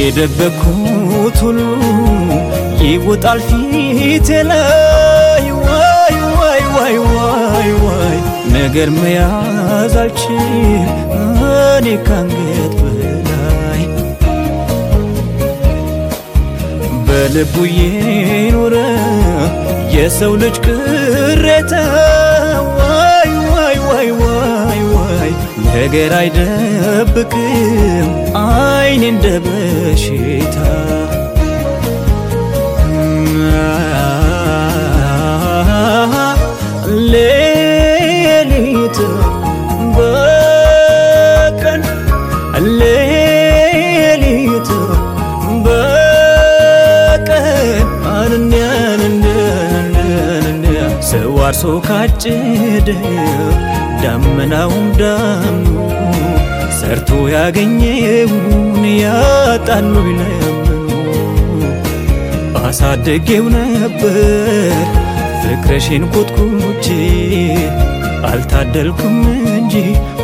የደበኩት ሁሉ ይወጣል ፊቴ ላይ ዋይ ዋይ ዋይ ዋይ ዋይ ነገር መያዝ አልችል እኔ ካንገት በላይ በልቡ የኖረ የሰው ልጅ ቅሬታ ዋይ ዋይ ዋይ ዋይ ዋይ ነገር አይደብቅም አይን እንደ በሽታ ሌሊት በቀን ሌሊት በቀን አንንያንንንያ ሰው አርሶ ካጭደ ዳመናውም ዳምኖ ሰርቶ ያገኘውን ያጣሉ ይለምኑ አሳደጌው ነበር ፍቅረሽን ኮትኩቼ አልታደልኩም እንጂ